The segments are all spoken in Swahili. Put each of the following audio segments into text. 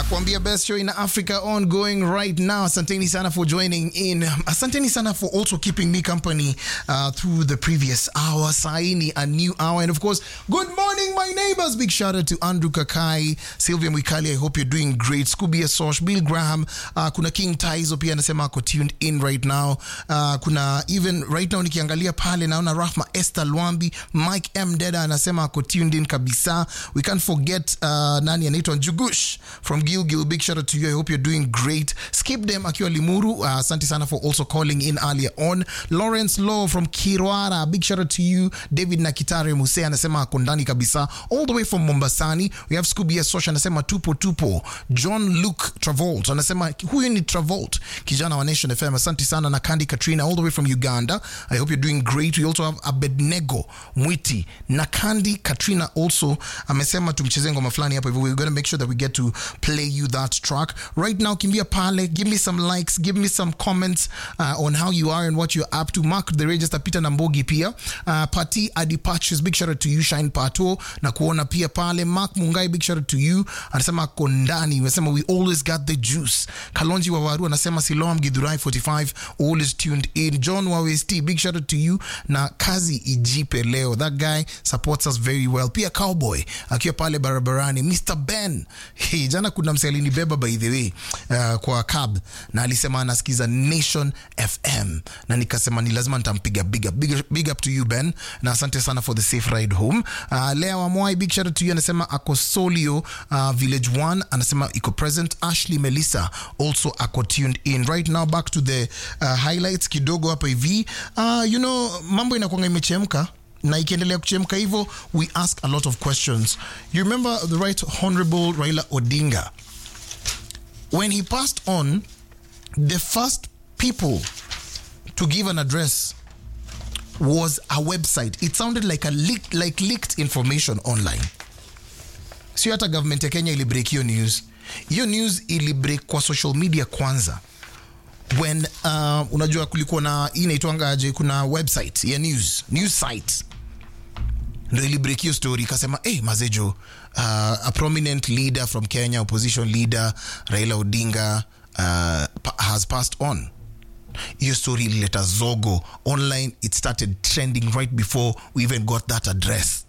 nakuambia best show in Africa ongoing right now. Asanteni sana for joining in. Asanteni sana for also keeping me company uh, through the previous hour. Saini, a new hour. And of course, good morning, my neighbors. Big shout out to Andrew Kakai, Sylvia Mwikali. I hope you're doing great. Scooby Asosh, Bill Graham. Uh, kuna King Taizo pia anasema ako tuned in right now. Uh, kuna even right now nikiangalia pale naona Rahma Esther Lwambi, Mike M Deda anasema ako tuned in kabisa. We can't forget uh, nani anaitwa Njugush from Gilgil. Big shout out to you. I hope you're doing great. Skip them akiwa Limuru. Uh, asante sana for also calling in earlier on. Lawrence Law from Kirwara. Big shout out to you. David Nakitare Muse anasema ako ndani kabisa. All the way from Mombasani. We have Scooby Sosha anasema tupo tupo. John Luke Travolt anasema huyu ni Travolt, kijana wa Nation FM. Asante sana na Kandi Katrina all the way from Uganda. I hope you're doing great. We also have Abednego Mwiti na Kandi Katrina also amesema tumchezee ngoma fulani hapo hivyo. We're going to make sure that we get to play you that track right now. Kimbia pale, give me some likes, give me some comments uh, on how you are and what you're up to. Mark the register, Peter Nambogi pia uh, Pati Adipachus, big shout out to you. Shine Pato na kuona pia pale. Mark Mungai, big shout out to you. Anasema kondani, anasema we always got the juice. Kalonji Wawaru anasema Siloam Githurai 45 always tuned in. John Wawesti, big shout out to you na kazi ijipe leo. That guy supports us very well. Pia Cowboy akiwa pale barabarani. Mr Ben, hey, jana kuna mse alinibeba by the way uh, kwa cab na alisema anasikiza Nation FM na nikasema ni lazima nitampiga big up. Big, big up to you Ben na asante sana for the safe ride home. Uh, Lea Wamwai, big shout out to you anasema ako Solio uh, Village 1 anasema iko present. Ashley Melissa also ako tuned in right now. Back to the uh, highlights kidogo hapa hivi. Uh, you know mambo inakuanga imechemka na ikiendelea kuchemka hivyo we ask a lot of questions you remember the right honorable raila odinga when he passed on the first people to give an address was a website it sounded like a leak, like leaked information online sio hata government ya kenya ilibreak hiyo news hiyo news ilibreak kwa social media kwanza when uh, unajua kulikuwa na hii inaitwangaje kuna website ya news news site ndo ilibreak hiyo story ikasema hey, mazejo uh, a prominent leader from kenya opposition leader raila odinga uh, pa- has passed on hiyo story ilileta zogo online it started trending right before we even got that address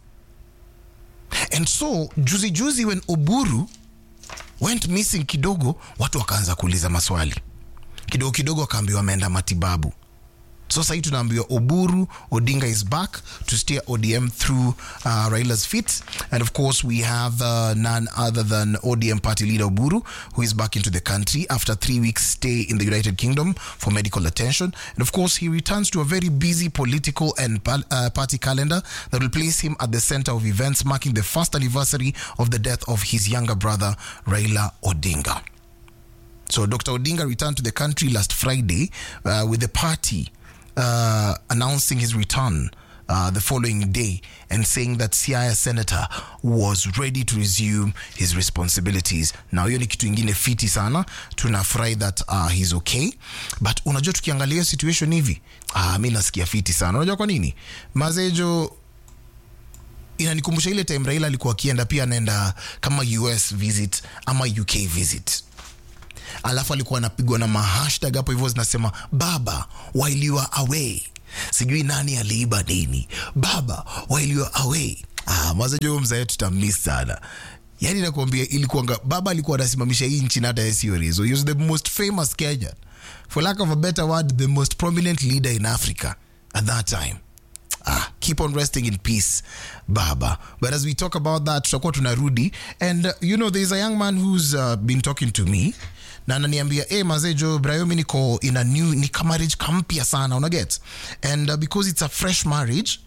and so juzi juzi when oburu went missing kidogo watu wakaanza kuuliza maswali kidogo kidogo akaambiwa ameenda matibabu so sahii tunaambiwa oburu odinga is back to steer odm through uh, raila's feet and of course we have uh, none other than odm party leader oburu who is back into the country after three weeks stay in the united kingdom for medical attention and of course he returns to a very busy political and pal- uh, party calendar that will place him at the center of events marking the first anniversary of the death of his younger brother raila odinga so Dr. Odinga returned to the country last Friday uh, with the party uh, announcing his return uh, the following day and saying that Siaya senator was ready to resume his responsibilities. Now hiyo ni kitu ingine fiti sana, tunafurahi that uh, he's okay, but unajua tukiangalia hiyo situation hivi ah, mi nasikia fiti sana. Unajua kwa nini mazejo inanikumbusha ile time Raila alikuwa akienda pia anaenda kama US visit ama UK visit alafu alikuwa anapigwa na mahashtag hapo hivyo zinasema baba while you are away sijui nani aliiba nini baba while you are away ah, mazajo mzae tutamiss sana yani nakuambia ilikuanga baba alikuwa anasimamisha hii nchi na hata yesiorizo he was the most famous kenyan for lack of a better word the most prominent leader in africa at that time ah, keep on resting in peace baba but as we talk about that tutakuwa tunarudi and uh, you know there's a young man who's uh, been talking to me na ananiambia hey, mazejo brayomi niko in a new ni ka marriage kampya sana unaget and uh, because it's a fresh marriage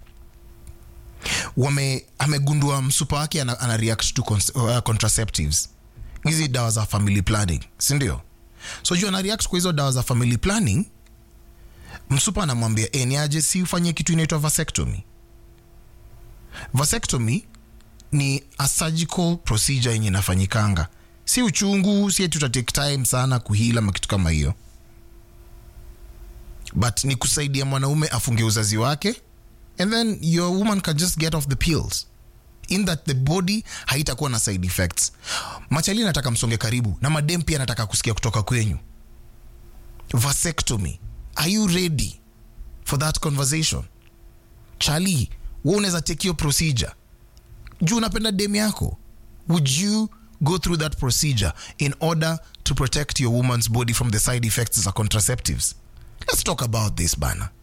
wame amegundua msupa wake ana, ana react to cons, uh, contraceptives hizi dawa za family planning sindio so juu ana react kwa hizo dawa za family planning msupa anamwambia e, ni aje si ufanye kitu inaitwa vasectomy vasectomy ni a surgical procedure yenye inafanyikanga si uchungu si eti utatake time sana kuhila ma kitu kama hiyo but ni kusaidia mwanaume afunge uzazi wake and then your woman can just get off the pills in that the body haitakuwa na side effects machali nataka msonge karibu na madem pia nataka kusikia kutoka kwenyu vasectomy are you ready for that conversation chali we unaweza take your procedure juu unapenda dem yako would you go through that procedure in order to protect your woman's body from the side effects of contraceptives let's talk about this bana